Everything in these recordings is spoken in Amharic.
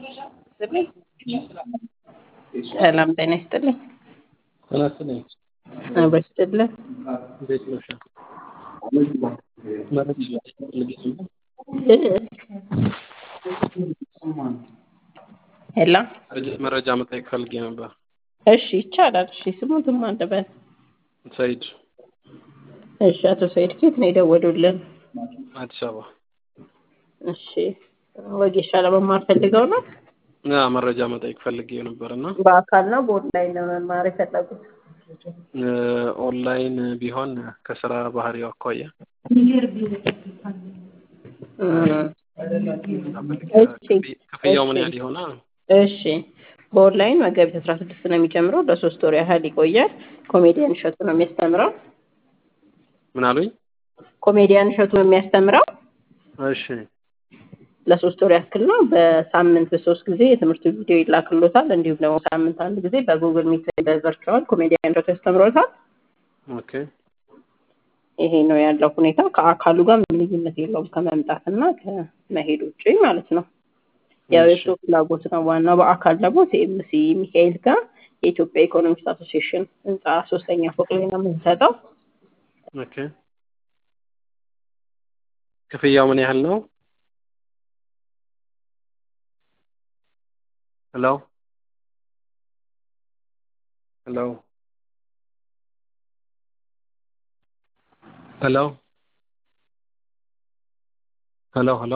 ሰላም ጤና ይስጥልኝ። ጤና ይስጥልኝ። አብሮ ይስጥልን። እንዴት ነሽ? መረጃ ፈልጌ ነበር። ሄሎ መረጃ መጠየቅ ፈልጌ ነበር። እሺ ይቻላል። እሺ ስሙትም አለበት። ሰይድ እሺ አቶ ሰይድ ኬት ነው የደወሉልን? አዲስ አበባ እሺ ወጌሻ ለመማር ፈልገው ነው? ያ መረጃ መጠየቅ ፈልጌ ነበር እና በአካል ነው በኦንላይን ነው መማር የፈለጉት? ኦንላይን ቢሆን ከስራ ባህሪው አኳያ ክፍያው ምን ያህል ይሆናል? እሺ በኦንላይን መጋቢት አስራ ስድስት ነው የሚጀምረው። ለሶስት ወር ያህል ይቆያል። ኮሜዲያን እሸቱ ነው የሚያስተምረው። ምን አሉኝ? ኮሜዲያን እሸቱ ነው የሚያስተምረው። እሺ ለሶስት ወር ያክል ነው። በሳምንት በሶስት ጊዜ የትምህርት ቪዲዮ ይላክሎታል። እንዲሁም ደግሞ ሳምንት አንድ ጊዜ በጉግል ሚት በቨርቹዋል ኮሜዲያን እሸቱ ያስተምሮታል። ኦኬ ይሄ ነው ያለው ሁኔታ። ከአካሉ ጋር ምንም ልዩነት የለውም ከመምጣት እና ከመሄድ ውጭ ማለት ነው። ያው የእሱ ፍላጎት ነው ዋናው። በአካል ደግሞ ሲኤምሲ ሚካኤል ጋር የኢትዮጵያ ኢኮኖሚክስ አሶሲዬሽን ህንፃ ሶስተኛ ፎቅ ላይ ነው የምንሰጠው። ኦኬ ክፍያው ምን ያህል ነው? ሄሎ ሄሎ ሄሎ ሄሎ ሄሎ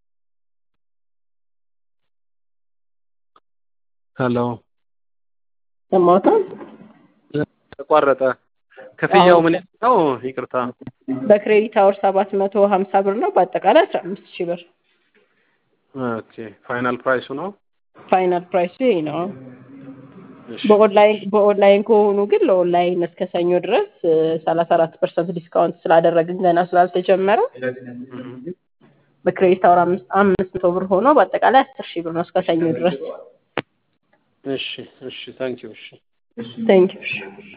ሄሎ ሰማሁታል። ተቋረጠ። ክፍያው ምን ያህል ነው? ይቅርታ። በክሬዲት አወር ሰባት መቶ ሀምሳ ብር ነው። በአጠቃላይ አስራ አምስት ሺህ ብር ኦኬ ፋይናል ፕራይሱ ነው። ፋይናል ፕራይሱ ይሄ ነው። እሺ በኦንላይን በኦንላይን ከሆኑ ግን ለኦንላይን እስከ ሰኞ ድረስ ሰላሳ አራት ፐርሰንት ዲስካውንት ስላደረግን ገና ስላልተጀመረ በክሬዲት አወር አምስት አምስት መቶ ብር ሆኖ በአጠቃላይ አስር ሺህ ብር ነው እስከ ሰኞ ድረስ። እሺ እሺ ታንኪዩ እሺ ታንኪዩ